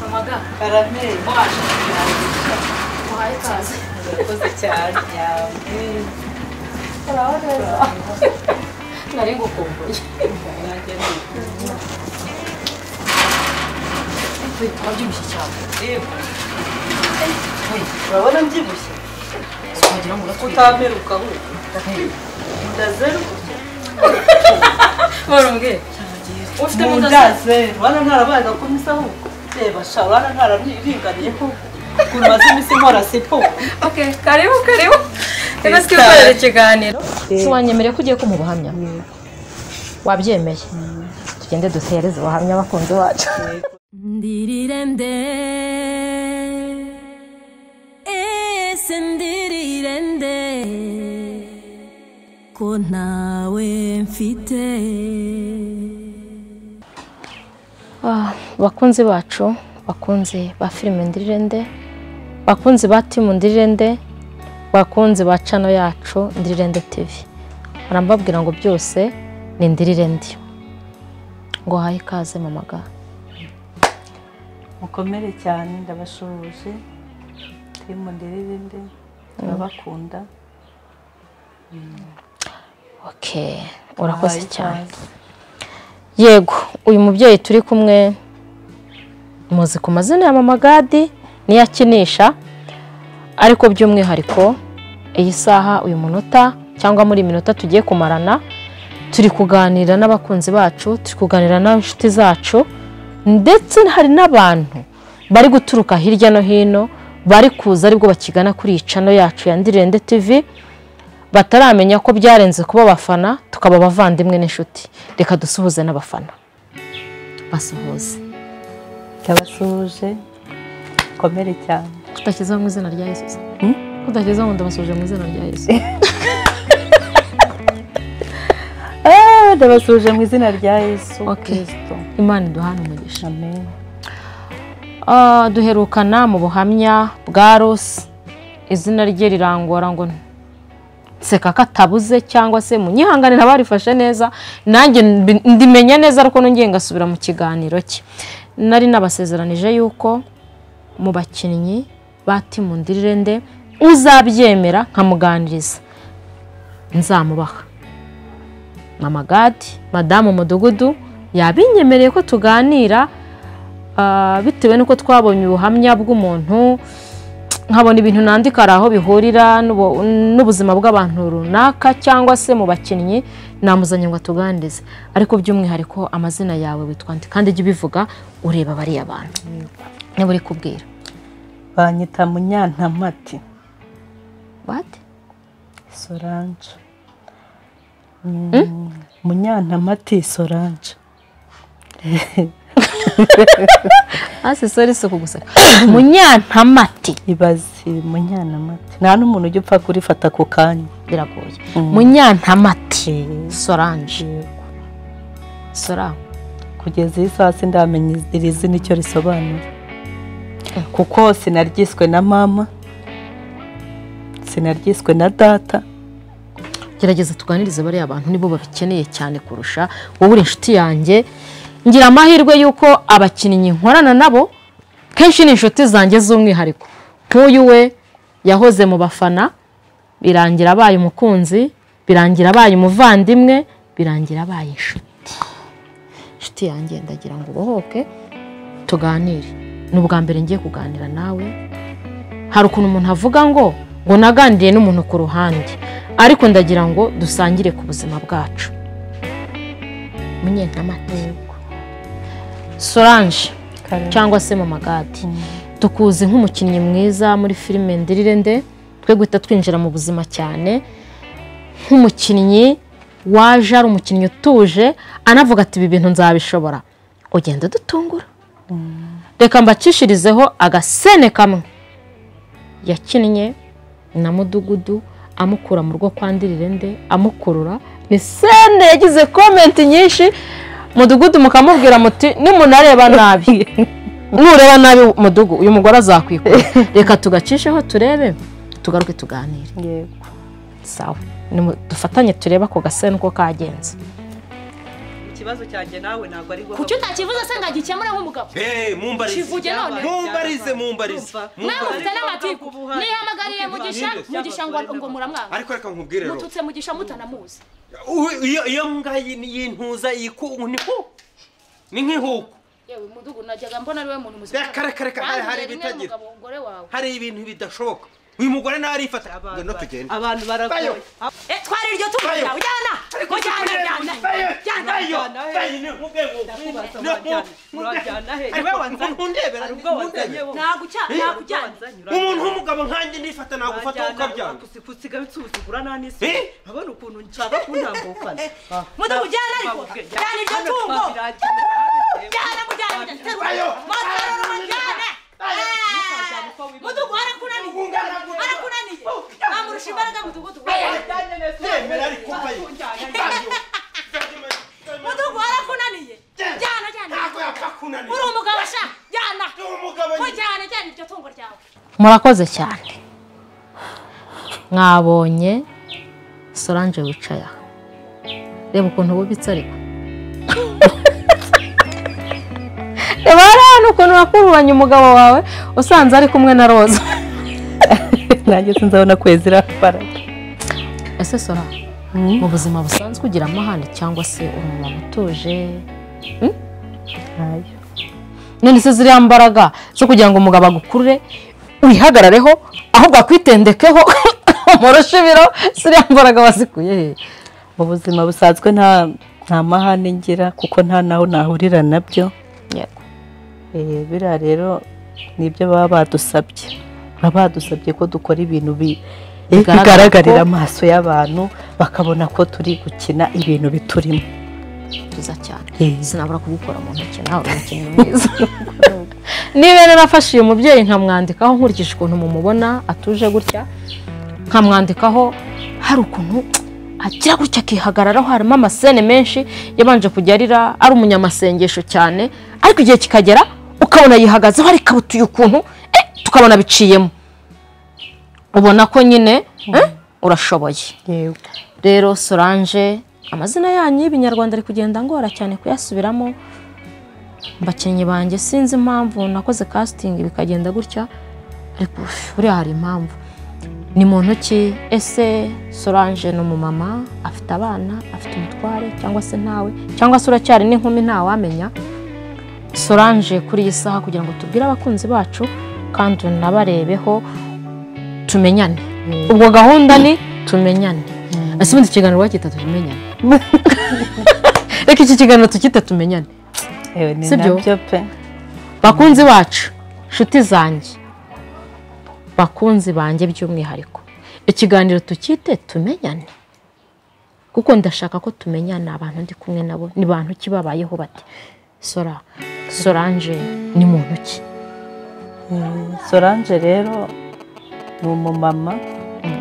Рамадан. Карамель, башня. Має каз. Позитярня. Правда. На рівку ковбой. Ти подім сейчас. Ой, нам дівуся. Сходимо на кута. Кута миру каву. Да зеру. Воронге. Ось ти Мунда зеру. Вона на раба до коміса у. Те баша, вона на рабні рінка не яку. Курма зимі си мора сипо. Окей, karibu karibu. Eba Sare. sikubere ikiganiro. siwanyemereye ko ugiye kumuha ubuhamya wabyemeye tugende duhereze ubuhamya abakunzi bacu Ndirirende Ese ndirirende Ko ntawe mfite Ah, bakunzi bacu bakunzi ba filime ndirirende bakunzi ba timu ndirirende bakunzi ba cano yacu ndirirende tivi barambabwira ngo byose ni ndirirende ngo haye ikaze mamaga Mukomere cyane ndabashoboje. Timu ndirinde. Turabakunda. okay urakoze cyane yego uyu mubyeyi turi kumwe muzi ku mazina ya mama gadi niyo akinisha ariko by'umwihariko iyi saha uyu munota cyangwa muri iyi minota tugiye kumarana turi kuganira n'abakunzi bacu turi kuganira n'inshuti zacu ndetse hari n'abantu bari guturuka hirya no hino bari kuza aribwo bakigana kuri iyi cano yacu ya ndirende tivi bataramenya ko byarenze kuba abafana tukaba abavandimwe n'inshuti reka dusuhuze n'abafana basuhuze Ndabashoboje. Mukomere cyane. kudashyizeho mu izina rya yesu kudashyizeho ngo ndabasuje mu izina rya yesu Ah, ndabasuje mu izina rya Yesu Okay. Kristo. imana iduhane umugisha Amen. Ah, duherukana mu buhamya bwa rosi izina rye rirangora ngo nseka ko atabuze cyangwa se munyihangane ntabarifashe neza nanjye mbi- ndimenya neza ariko nongeye ngasubira mu kiganiro cye nari nabasezeranije yuko mu bakinnyi ba timu ndirirende uzabyemera nkamuganiriza nzamubaha mama gadi madamu mudugudu yabinyemereye ko tuganira Ah, bitewe n'uko twabonye ubuhamya bw'umuntu nkabona ibintu nandika hari aho bihurira n'ubu- n'ubuzima bw'abantu runaka cyangwa se mu bakinnyi namuzanye ngo atuganirize ariko by'umwihariko amazina yawe witwa nde kandi jya ubivuga ureba bariya bantu niba uri kubwira Banyita Munyantamati wati Solange. Mm, Munyantamati Solange. hasi sori si ukuguseka munyantamati Ibaze Munyantamati. Nta n'umuntu ujya upfa kurifata ako kanya. biragoye munyantamati sorange Yego. sora Kugeza iyi saha sindamenya iri zina icyo risobanura. Kuko sinaryiswe na mama. Sinaryiswe na data. gerageza tuganirize bariya bantu nibo babikeneye cyane kurusha wowe uri inshuti yanjye ngira amahirwe y'uko abakinnyi nkorana nabo kenshi ni inshuti zanjye z'umwihariko nk'uyu we yahoze mu bafana birangira abaye umukunzi birangira abaye umuvandimwe birangira abaye inshuti inshuti yanjye ndagira ngo ubohoke tuganire ni ubwa mbere ngiye kuganira nawe hari ukuntu umuntu avuga ngo ngo naganiriye n'umuntu ku ruhande ariko ndagira ngo dusangire ku buzima bwacu munyentamati sorange Kare. cyangwa se mu magadi tukuzi nk'umukinnyi mwiza muri filime ndirirende twe guhita twinjira mu buzima cyane nk'umukinnyi waje ari umukinnyi utuje anavuga ati ibi bintu nzabishobora ugenda dutungura reka mbacishirizeho agasene kamwe yakinnye na mudugudu amukura mu rwo kwa ndirirende amukurura ni sene yagize komenti nyinshi mudugudu mukamubwira muti nimunareba nabi nureba nabi mudugu uyu mugore azakwikura reka tugacisheho turebe tugaruke tuganire Yego. sawa Nimu- dufatanye turebe ako gaseno uko kagenze ikibazo cyanjye nawe ntabwo ari kuki utakivuze se ngo agikemure nk'umugabo Hey, mumbarize kivuge none mumbarize mumbarize nawe mumbarize ufite n'amatiku nihamagarire mugisha mugisha ngo ngo muramwanga ariko reka nkubwire rero mututse mugisha mutanamuzi Uwe, iyo iyo mbwa yi- y'intuza yiku niho ni nk'ihuku yewe mudugu najyaga mbona ari we muntu muzima reka reka reka hari hari ibitagira umugore wawe hari ibintu bidashoboka uyu mugore nawe arifata ngwino tugende abantu baragoye Bayo. twari iryo tungo Bayo. ryawe jyana ngo jyana jyana jyana ntabwo ucya ntabwo ujyana umuntu w'umugabo nkanjye nifata nagufata nkuko byanga usiga bituzigura nta n'isi Eh? abona ukuntu nshaka kuntambukana mudugu jyana ariko jyana iryo tungo jyana mujyana mujyana terura motoro mujyane mudugu harakunaniye harakunaniye namurusha imbaraga mudugudu yemera ariko mbayo mudugu harakunaniye jyana jyana ntabwo yapfa kunanira uri umugabo sha jyana ni umugabo nyine mujyana jyana iryo tungo ryawe murakoze cyane mwabonye solange wicaye aha reba ukuntu bubitse ariko reba hariya ni ukuntu wakururanye umugabo wawe usanze ari kumwe na roza nanjye sinzabona kwezi irafara ese sora mu buzima busanzwe ugira amahane cyangwa se uri umuntu utuje Hmm? none se ziriya mbaraga zo kugira ngo umugabo agukurure wihagarareho ahubwo akwitendekeho umurushe ibiro ziriya mbaraga wazikuye he mu buzima busanzwe nta nta mahane ngira kuko nta naho nahurira nabyo Yego. Eh, biriya rero ni ibyo baba badusabye baba badusabye ko dukora ibintu bi eh, Bigaragara bigaragarira ko- amaso y'abantu bakabona ko turi gukina ibintu biturimo byiza cyane Eh. sinabura kubikora mu ntoki nawe uri umukinnyi mwiza niba rero nafashe uyu mubyeyi nkamwandikaho nkurikije ukuntu mumubona atuje gutya nkamwandikaho hari ukuntu agira gutya akihagararaho harimo amasene menshi yabanje kujya arira ari umunyamasengesho cyane ariko igihe kikagera ukabona yihagazeho arikabutuye ukuntu eh, tukabona biciyemo ubona ko nyine eh, urashoboye rero solange amazina yanyu y'ibinyarwanda ari kugenda ngora cyane kuyasubiramo bakinnyi banjye sinzi impamvu nakoze kasitingi bikagenda gutya ariko uff, buriya hari impamvu ni mu ntoki ese solange ni umumama afite abana afite umutware cyangwa se ntawe cyangwa se uracyari n'inkumi ntawamenya solange kuri iyi saha kugira ngo tubwire abakunzi bacu kandi unabarebeho tumenyane ubwo gahunda ni tumenyane ese ubundi ikiganiro wacyita tumenyane reka iki kiganiro tukita tumenyane Ewe, ni Si byo? nabyo pe bakunzi bacu nshuti zanjye bakunzi banjye by'umwihariko ikiganiro tukite tumenyane kuko ndashaka ko tumenyana abantu ndi kumwe nabo ni bantu ki babayeho bate sora sorange ni muntu ki solange rero ni umumama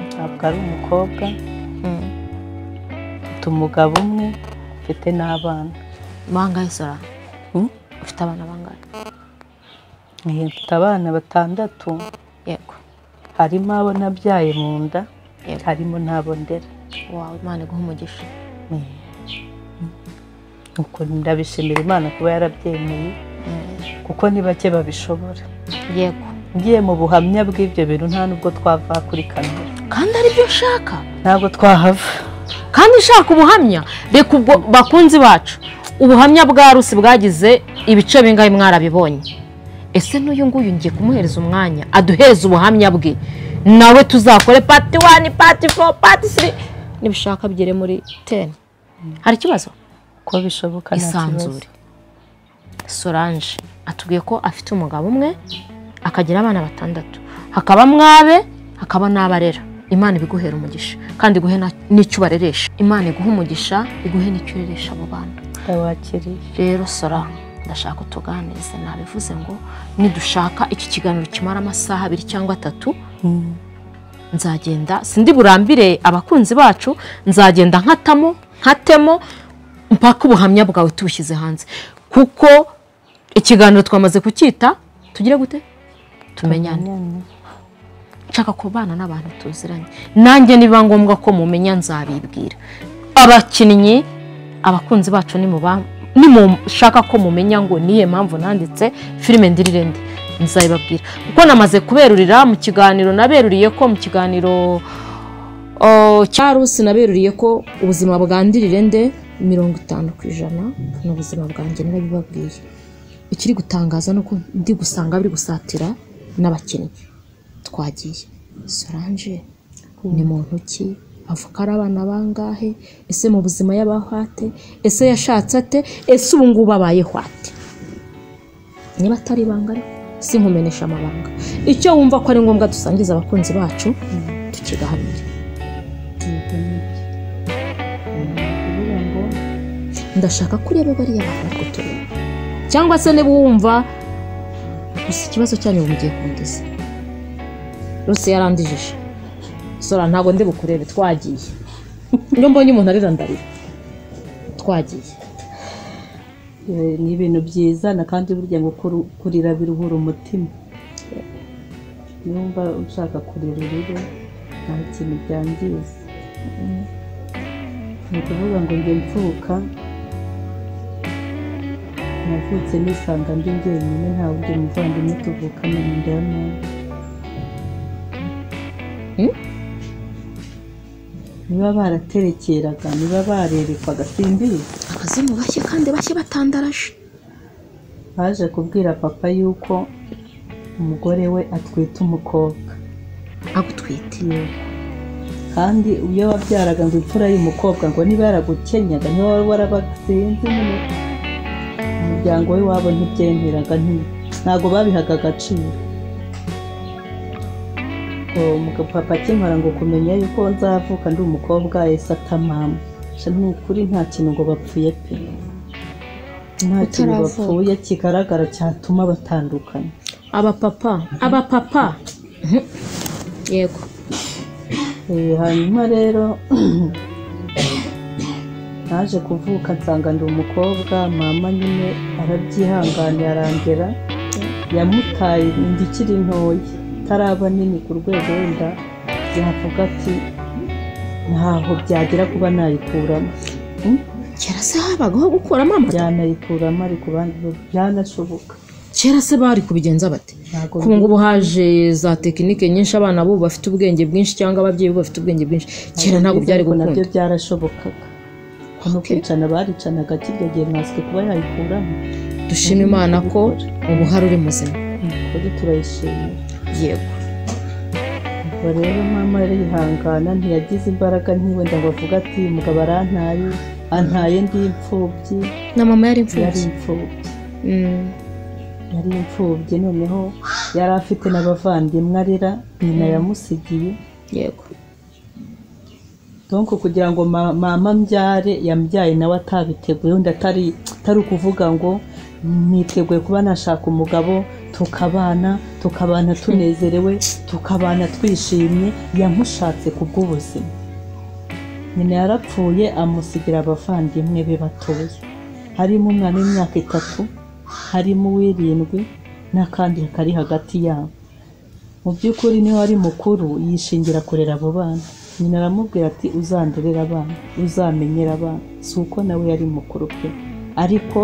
ntabwo ari umukobwa mfite umugabo umwe mfite n'abana bangahe sora Hmm? ufite abana bangahe Eh, mfite abana batandatu yego harimo abo nabyaye mu nda Yego. harimo n'abo ndera wawe imana iguha umugisha nuko ndabishimira imana kuba yarabyemeye kuko ni bake babishobora yego ngiye mu buhamya bw'ibyo bintu nta nubwo twava kuri kamera kandi aribyo nshaka ntabwo twahava kandi nshaka ubuhamya reka ubwo bakunzi bacu ubuhamya bwa rusi bwagize ibice bingahe mwarabibonye ese n'uyu nguyu ngiye kumuhereza umwanya aduhereza ubuhamya bwe nawe tuzakore pati wani pati fo pati siri nibishaka bigere muri teni hari ikibazo ko bishoboka nta kibazo isanzure solange atubwiye ko afite umugabo umwe akagira abana batandatu hakaba mwabe hakaba n'abarera imana ibiguhera umugisha kandi iguhe na- n'icyo ubareresha imana iguhe umugisha iguhe n'icyo ureresha abo bana ndabakiriye rero sora ndashaka utuganize nabivuze ngo nidushaka iki kiganiro kimara amasaha abiri cyangwa atatu nzagenda sindi burambire abakunzi bacu nzagenda nkatamo nkatemo mpaka ubuhamya bwawe tubushyize hanze kuko ikiganiro twamaze kucyita tugire gute tumenyane nshaka kubana n'abantu tuziranye nanjye niba ngombwa ko mumenya nzabibwira abakinnyi abakunzi bacu nimuba- nimushaka ko mumenya ngo niye mpamvu nanditse filime ndirirende nzabibabwira kuko namaze kuberurira mu kiganiro naberuriye ko mu kiganiro Oh, Charles naberuriye ko ubuzima bwa Ndirirende mirongo itanu ku ijana ni ubuzima bwanjye narabibabwiye ikiri gutangaza ni uko ndi gusanga biri gusatira n'abakinnyi twagiye Solange ni muntu ki avuka ari abana bangahe ese mu buzima y'abahwate ese yashatse ate ese ubu ngubu abayeho ate niba atari ibanga ariko sinkumenesha amabanga icyo wumva ko ari ngombwa dusangiza abakunzi bacu tukigahamira ndashaka ko ureba bariya bantu ariko tureba cyangwa se niba wumva gusa ikibazo cyanyu mugiye kundiza rwose yarandijije sora ntabwo ndi bukurebe twagiye iyo mbonye umuntu arira ndarira twagiye Eh, ni ibintu byiza na kandi burya ngo kuru- kurira biruhura umutima niba ushaka kurira rero nta kintu byangiza ni ukuvuga ngo njye mvuka navutse nisanga ndi njyenyine nta wundi muvandimwe tuvukana mu nda ya mama niba baraterekeraga niba barerekwaga simbizi abazimu bashya kandi bashya batandaraje baje kubwira papa yuko umugore we atwite umukobwa agutwite kandi iyo wabyaraga ngo imfura y'umukobwa ngo niba yaragukenyaga niba wari warabasinze nyine umuryango we wabo ntibyemeraga nti- ntabwo babihaga agaciro ngo umugabo papa akinkora ngo kumenya yuko nzavuka ndi umukobwa yahise atamama Sha, ni ukuri nta kintu ngo bapfuye pe nta kintu Utaravuka. bapfuye kigaragara cyatuma batandukana abapapa abapapa Mhm. yego Eh, hanyuma rero naje kuvuka nsanga ndi umukobwa mama nyine arabyihangana arangera yamutaye inda ikiri ntoya itaraba nini ku rwego wenda yavuga ati ntaho byagera kuba nayikuramo kera se habagaho gukuramo amata byanayikuramo ariko bandi byanashoboka kera se bari kubigenza bate Ntabwo ku ngubu haje za tekinike nyinshi abana b'ubu bafite ubwenge bwinshi cyangwa ababyeyi b'ubu bafite ubwenge bwinshi kera ntabwo byari ariko nabyo gukunda byarashobokaga no kwicana baricanaga kirya gihe nkanswe kuba yayikuramo dushima imana ko ubu hari uri muzima kuri turayishimira yego Ubwo rero mama yari yihangana ntiyagize imbaraga ntiwenda ngo avuge ati umugabo arantaye antaye ndi imfubyi na mama yari yari imfubyi imfubyi Mm. yari imfubyi noneho yari afite n'abavandimwe arera nyina yamusigiye yego donko kugira ngo ma- mama mbyare yambyaye nawe atabiteguye wenda atari atari ukuvuga ngo niteguye kuba nashaka umugabo tukabana tukabana tunezerewe tukabana twishimye yamushatse kubw'ubuzima nyina yarapfuye amusigira abavandimwe be batoya harimo umwana w'imyaka itatu harimo uw'irindwi n'akandi kari hagati yabo mu by'ukuri niwe wari mukuru yishingira kurera abo bana nyina aramubwira ati uzandurire abana uzamenyere abana si uko nawe yari mukuru pe ariko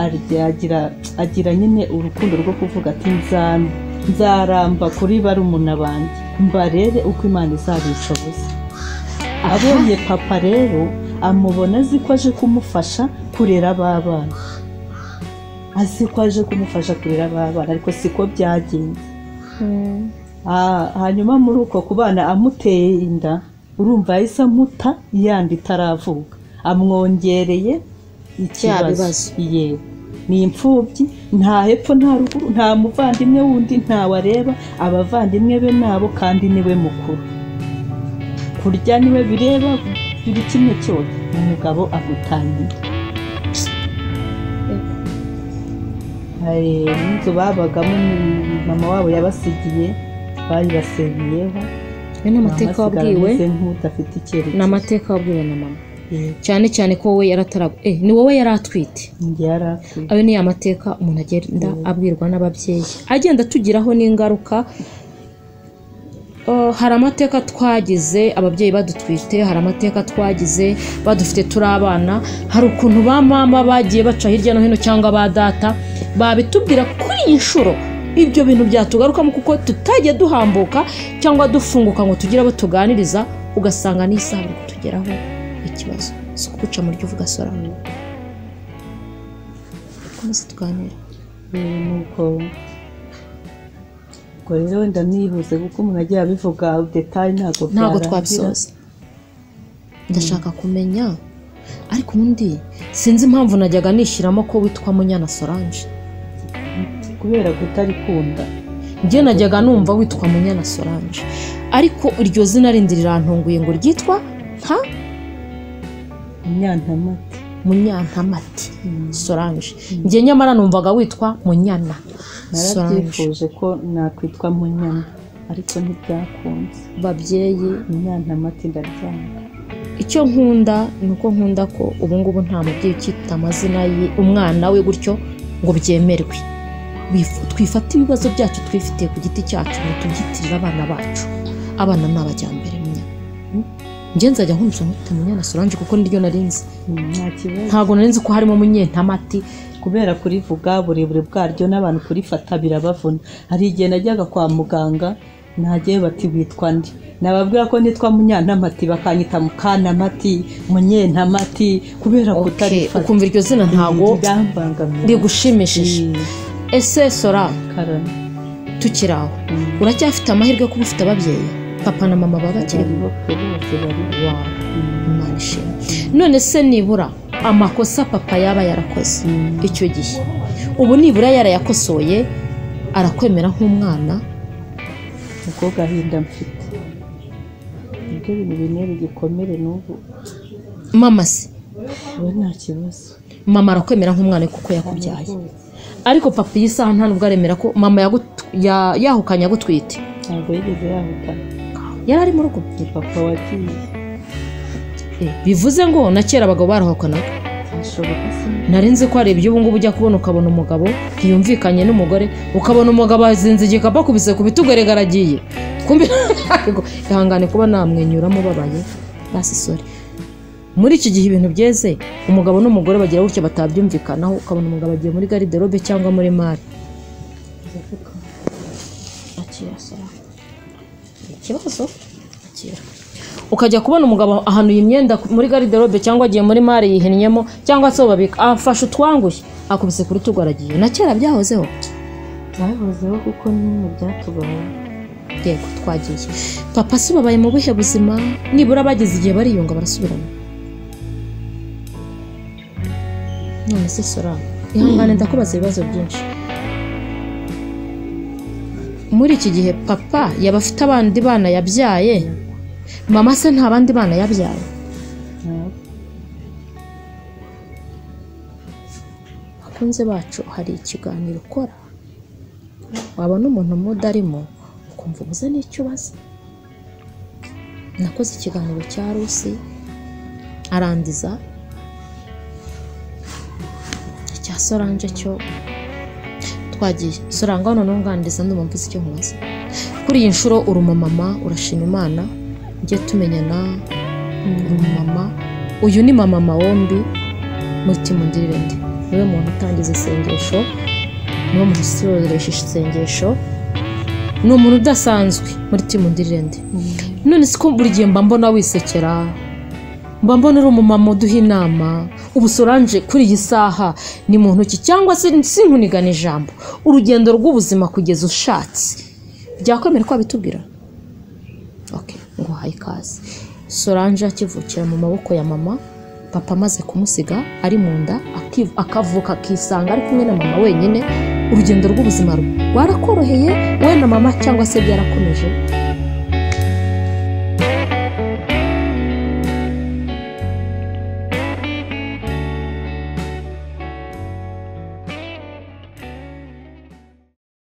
arya- agira agira nyine urukundo rwo kuvuga ati nzan- nzaramba kuri barumuna banjye mbarere uko imana izabishoboza abonye papa rero amubona azi ko aje kumufasha kurera ba bana azi ko aje kumufasha kurera ba bana ariko siko byagenze Ah, hanyuma muri uko kubana amuteye inda urumva yahise amuta yandi itaravuka amwongereye bibazo. ikibazo yewe ni imfubyi nta hepfo nta ruguru nta muvandimwe wundi ntawe areba abavandimwe be nabo kandi niwe mukuru kurya niwe bireba buri kimwe cyose umugabo agutangira hari n'inzu babagamo ni- mama wabo yabasigiye bayibasengyeho we ni amateka wabwiwe nk'udafite ni icyerekezo amateka wabwiwe na mama cyane cyane ko wowe yarataraga eh ni wowe yari atwite njye yari akwiye ayo ni amateka umuntu agenda abwirwa n'ababyeyi agenda atugiraho n'ingaruka Uh, hari amateka twagize ababyeyi badutwite hari amateka twagize badufite turi abana hari ukuntu ba mama bagiye baca hirya no hino cyangwa ba data babitubwira kuri iyi nshuro ibyo bintu byatugarukamo kuko tutajya duhambuka cyangwa dufunguka ngo tugire abo tuganiriza ugasanga n'isaha bari kutugeraho ikibazo si ukuguca mu ry'uvuga sora dukomeze tuganire Eh, nuko ubwo rero wenda nihuse kuko umuntu agiye abivuga detaye ntabwo ntabwo byarangira. twabisoza ndashaka kumenya ariko ubundi sinzi impamvu najyaga nishyiramo ko witwa munyana solange kubera kutarikunda njye najyaga numva witwa munyana solange ariko iryo zina rindi rirantunguye ngo ryitwa nka inyantamati munyantamati solange njye nyamara numvaga witwa munyana solange narabyifuje ko nakwitwa munyana ariko ntibyakunze babyeyi inyantamati ndaryanga icyo nkunda ni uko nkunda ko ubu ngubu nta mubyeyi ukita amazina ye umwana we gutyo ngo byemerwe Bif- twifate ibibazo byacu twifitiye ku giti cyacu ngo tubyitirire abana bacu abana ni abajyambere munya njye nzajya nkumva nkita munyana solange kuko niryo nari nzi Mm, nta kibazo ntabwo nari nzi ko harimo munyentamati kubera kurivuga uburebure bwaryo n'abantu kurifata birabavuna hari igihe najyaga kwa muganga ntagiye bati witwa nde nababwira ko nitwa munyantamati bakanyita mukanamati munyentamati kubera Okay, kutarifata ukumva iryo zina ntabwo ryambangamiye rigushimishije ese sora karame tukiri aho uracyafite amahirwe yo kuba ufite ababyeyi papa na mama baba bakiri bariho bose bariho wawe imana ishimwe none se nibura amakosa papa yaba yarakoze icyo gihe ubu nibura yarayakosoye arakwemera nk'umwana niko gahinda mfite nibyo bintu bine bigikomere n'ubu mama se we nta kibazo mama arakwemera nk'umwana we kuko yakubyaye ariko papa iyi saha nta nubwo aremera ko mama yagut- ya- yahukanye agutwite ntabwo yigeze yahukana yari ari mu rugo ni papa wagiye Eh, bivuze ngo na kera abagabo barahukanaga ashoboka se nari nzi ko hari ibyo ubu ngubu ujya kubona ukabona umugabo ntiyumvikanye n'umugore ukabona umugabo azinze igikapu akubise ku bitugu erega aragiye kumbi ntabwo ihangane kuba namwenyura mubabaye basi sore muri iki gihe ibintu byeze umugabo n'umugore bagira gutya batabyumvikanaho ukabona umugabo agiye muri gariderobe cyangwa muri mari akira sora ikibazo akira ukajya kubona umugabo ahanuye imyenda muri gariderobe cyangwa agiye muri mare yihennyemo cyangwa se babika afashe utwangushye akubise ku rutugu aragiye na kera byahozeho byahozeho kuko nyine byatubaye yego twagiye papa se babaye mu buhe buzima nibura bageze igihe bariyunga barasubirana none se sora ihangane ndakubaza ibibazo byinshi muri iki gihe papa yaba afite abandi bana yabyaye mama se nta bandi bana yabyaye bakunze bacu hari ikiganiro ukora wabona umuntu mudarimo ukumva umuze n'icyo ubaza nakoze ikiganiro cya rusi arangiza icya soranje cyo twagiye soranga hano ntunganiriza ndumva mvuze icyo nkubaza kuri iyi nshuro uri umumama urashima imana ujye tumenyana uri umumama uyu ni mama wombi muti mundirire ndi niwe muntu utangiza isengesho niwe muntu usoresha isengesho ni umuntu udasanzwe muri timu ndirende none si ko buri gihe mba mbona wisekera mba mbona uri umumama uduha inama ubu soranje kuri iyi saha ni mu ntoki cyangwa se sinkunigana ijambo urugendo rw'ubuzima kugeza ushatse byakwemera ko wabitubwira ok nguhaye ikaze soranje akivukira mu maboko ya mama papa amaze kumusiga ari mu nda akiv- akavuka akisanga ari kumwe na mama wenyine urugendo rw'ubuzima rwe rwarakoroheye wowe na mama cyangwa se byarakomeje